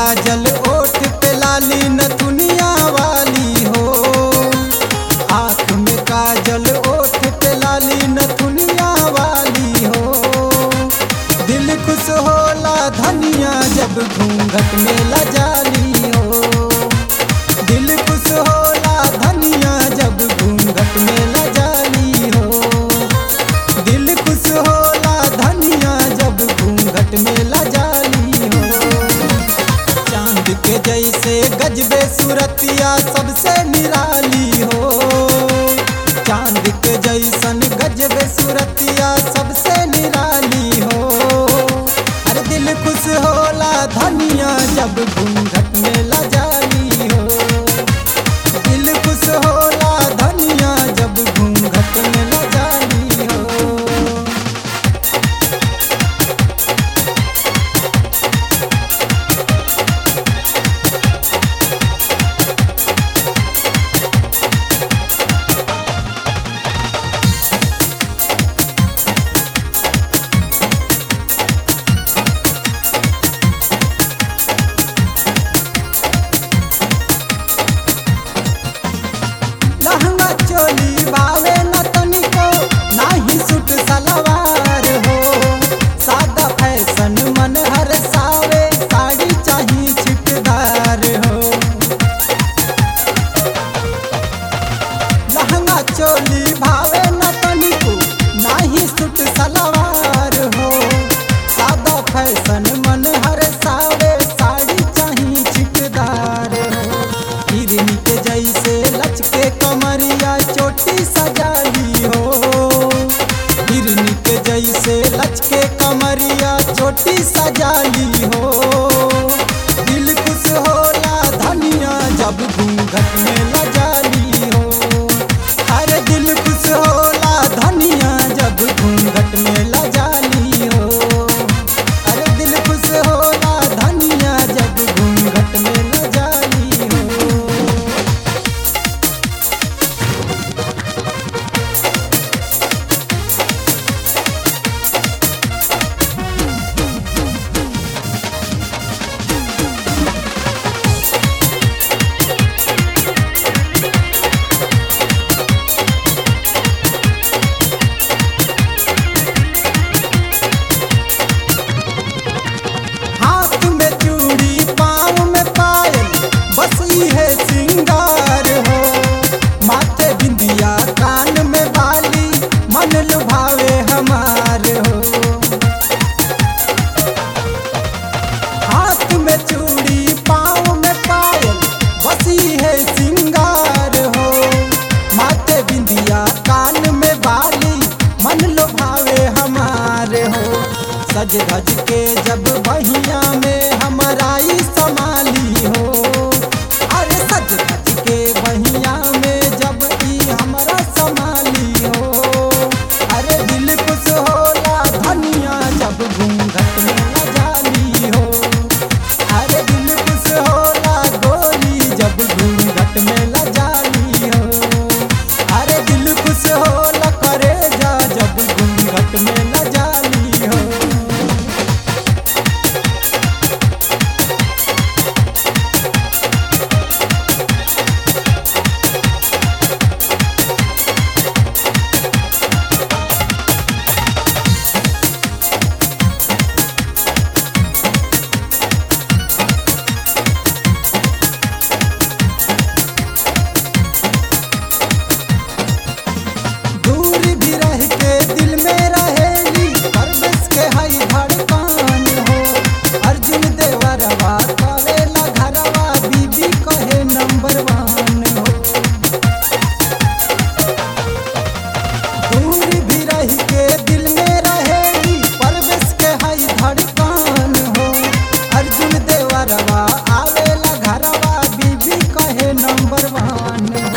काजल ओठ पे लाली नथुनिया वाली हो आँख में काजल ओठ पे लाली नथुनिया वाली हो दिल खुश होला धनिया जब घूंघट में लजाली हो दिल खुश होला धनिया जब घूंघट में लजाली हो दिल खुश होला धनिया जब घूंघट में लजाली हो चांद के जैसे गजबे सूरतिया सबसे निराली हो चांद के जैसन गजबे सूरतिया सबसे निराली हो अरे दिल खुश होला धनिया जब घूंघट में लजाली हो दिल खुश होला धनिया जब घूंघट में लजाली हो लहंगा चोली बावे न तनिको नाही सूट सलवार हो सादा फैशन मन हर सावे साड़ी चाही छिटदार हो लहंगा चोली भावे न तनिको नाही सूट सलवार हो सादा फैशन मन हर सावे साड़ी चाही छिटदार हो हिरनी के जैसे लचके कमरिया चोटी सजाली हो हिरनी के जैसे लचके कमरिया चोटी सजाली हो दिल खुश होला धनिया जब घूंघट में लजाली हो अरे दिल खुश होला धनिया जब घूंघट में लजाली हो अरे दिल खुश होला धनिया जब घूंघट में लजाली हो हाथ में चूड़ी पाँव में पायल बस है सिंगार हो माथे बिंदिया कान में बाली मन लुभावे हमार हो हाथ में चूड़ी पाँव में पायल बसी है सिंगार हो माथे बिंदिया कान में बाली मन लुभावे हमार हो सज धज के जब बहिया में हमाराई समाली हो अरे सज धज के बहिया में जब ई हमारा समाली हो अरे दिल खुश होला धनिया जब घूंघट में लजाली हो अरे दिल खुश होला गोरी जब घूंघट में लजाली हो अरे दिल खुश होला करे जा जब घूंघट में लजाली हो दूर भी रह के दिल में रहेली परवेश के हई धड़कन हो अर्जुन देवरवा कवेला घरवा बीबी कहे नंबर वन हो दूर भी रह के दिल में रहेली परवेश के हई धड़कन हो अर्जुन देवरवा आवेला घरवा बीबी कहे नंबर वन हो